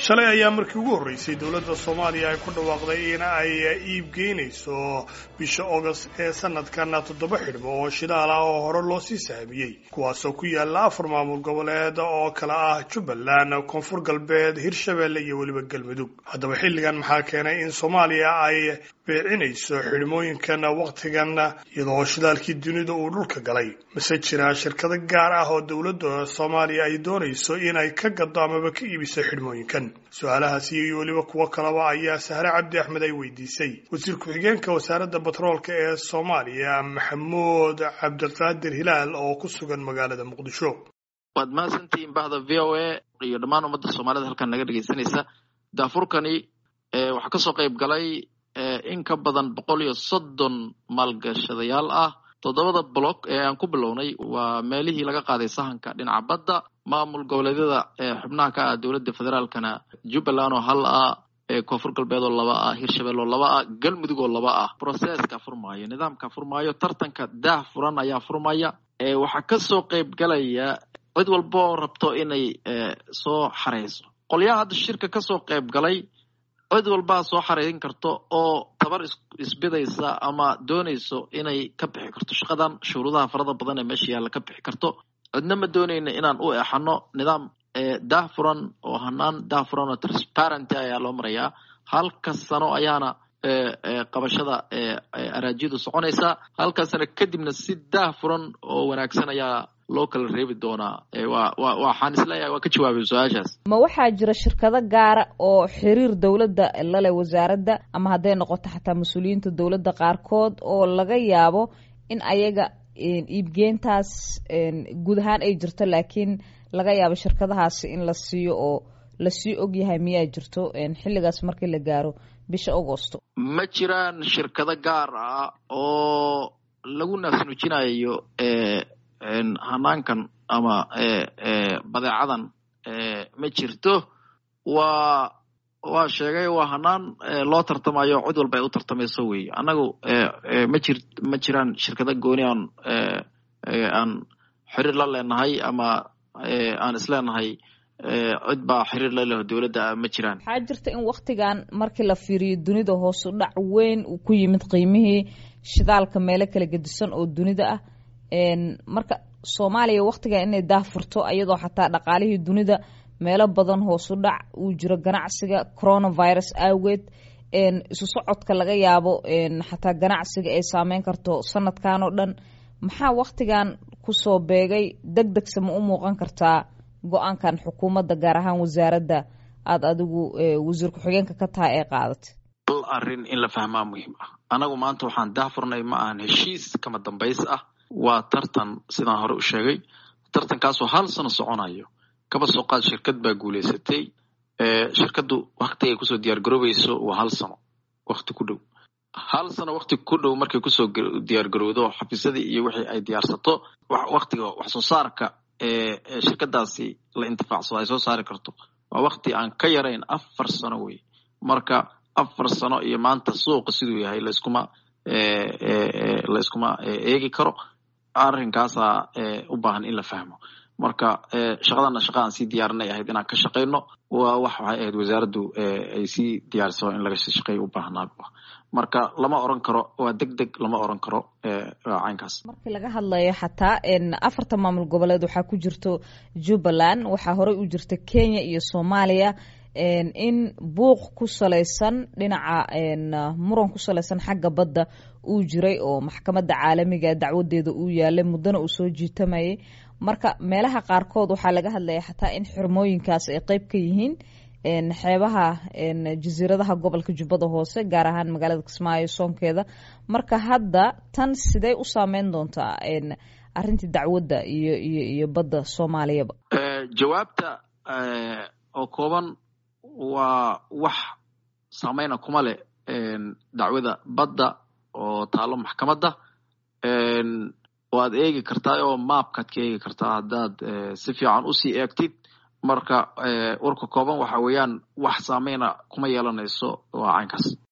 shalay ayaa markii ugu horreysay dowladda soomaaliya ay ku dhawaaqday in ay iibgeynayso bisha august ee sanadkan toddoba xidhmo oo shidaal ah oo hore loo sii sahamiyey kuwaasoo ku yaala afar maamul goboleed oo kala ah jubbaland koonfur galbeed hirshabelle iyo weliba galmudug haddaba xilligan maxaa keenay in soomaaliya ay beecinayso xidhmooyinkan wakhtigan iyadoo shidaalkii dunida uu dhulka galay mase jiraa shirkado gaar ah oo dowladda soomaaliya ay doonayso in ay ka gado amaba ka iibiso xidhmooyinkan su-aalahaasi iyo weliba kuwo kaleba ayaa sahre cabdi axmed ay weydiisay wasiir ku-xigeenka wasaaradda batroolka ee soomaaliya maxamuud cabdiqaadir hilaal oo ku sugan magaalada muqdisho waad mahadsantihiin bahda v o a iyo dhammaan ummadda soomaalida halkan naga dhegeysanaysa daafurkani waxaa kasoo qayb galay in ka badan boqol iyo soddon maalgashadayaal ah toddobada block ee aan ku bilownay waa meelihii laga qaaday sahanka dhinaca badda maamul goboleedyada xubnaha ka ah dowladda federaalkana jubbaland oo hal ah koonfur galbeed oo laba ah hirshabelle oo laba ah galmudug oo laba ah processka furmaayo nidaamka furmaayo tartanka daah furan ayaa furmaya waxaa kasoo qayb galaya cid walba oo rabto inay soo xareyso qolyaha hadda shirka kasoo qayb galay cid walbaa soo xareerin karto oo tabar isbidaysa ama doonayso inay ka bixi karto shaqadan shuruudaha farada badan ee meesha yaalla ka bixi karto cidna ma doonayna inaan u exano nidaam daah furan oo hanaan daah furan oo transparenty ayaa loo marayaa halka sano ayaana qabashada araajiyadu soconaysaa halka sano kadibna si daah furan oo wanaagsan ayaa loo kala reebi doonaa waxaan isleeyahay waa ka jawaabay su-aashaas ma waxaa jira shirkado gaara oo xiriir dowladda lale wasaaradda ama hadday noqoto xataa mas-uuliyiinta dowladda qaarkood oo laga yaabo in ayaga iibgeentaas guud ahaan ay jirto laakiin laga yaabo shirkadahaasi in la siiyo oo lasii ogyahay miyaa jirto xilligaas markii la gaaro bisha agosto ma jiraan shirkado gaar ah oo lagu naasnuujinayo hanaankan ama badeecadan ma jirto waa waa sheegay waa hanaan loo tartamayo cid walba ay u tartamayso wey annagu ma jir ma jiraan shirkado gooni aan aan xiriir la leenahay ama aan isleenahay cid baa xiriir la leho dowladda ma jiraan waxaa jirta in waktigan markii la fiiriyo dunida hoosu dhac weyn uu ku yimid qiimihii shidaalka meelo kala gedisan oo dunida ah marka soomaaliya waktigan inay daah furto iyadoo xataa dhaqaalihii dunida meelo badan hoosu dhac uu jiro ganacsiga coronavirus awgeed isu socodka laga yaabo xataa ganacsiga ay saameyn karto sanadkan oo dhan maxaa waktigan kusoo beegay deg degse ma u muuqan kartaa go-aankan xukuumadda gaar ahaan wasaaradda aada adigu wasiir ku-xigeenka ka tahay ee qaadatay hal arrin in la fahmaa muhiim ah anagu maanta waxaan daah furnay ma ahan heshiis kama dambays ah waa tartan sidaan hore u sheegay tartankaasoo hal sano soconayo kaba soo qaad shirkad baa guuleysatay shirkaddu waktigay kusoo diyaar garoobayso waa hal sano wakti ku dhow hal sano wakti ku dhow markay kusoo diyaar garowdo xafiisyadii iyo wixii ay diyaarsato waktiga wax soo saarka shirkadaasi la intifaacsado ay soo saari karto waa wakti aan ka yarayn afar sano wey marka afar sano iyo maanta suuqa siduu yahay layskuma layskuma eegi karo arrinkaasaa u baahan in la fahmo marka shaqadana shaqa aan sii diyaarinay ahayd inaan ka shaqayno waa wax waxay ahayd wasaaraddu ay sii diyaariso in laga shaqeeyo u baahnaa marka lama oran karo waa deg deg lama oran karo caynkaas markii laga hadlayo xataa afarta maamul goboleed waxaa ku jirto jubbaland waxaa horey u jirta kenya iyo soomaaliya in buuq ku salaysan dhinaca muran ku salaysan xagga badda uu jiray oo maxkamadda caalamiga dacwadeeda uu yaalay muddona uu soo jiitamayay marka meelaha qaarkood waxaa laga hadlaya xataa in xirmooyinkaas ay qeyb ka yihiin xeebaha jasiiradaha gobolka jubbada hoose gaar ahaan magaalada kismaayo soonkeeda marka hadda tan sidee u saameyn doontaa arrintii dacwadda iyo iyo iyo badda soomaaliyaba jawaabta oo kooban waa wax saameyna kuma leh dacwada badda oo taalo maxkamadda waad eegi kartaa oo maapkaad ka eegi kartaa haddaad si fiican usii eegtid marka warka kooban waxa weeyaan wax saameyna kuma yeelanayso waa caynkaas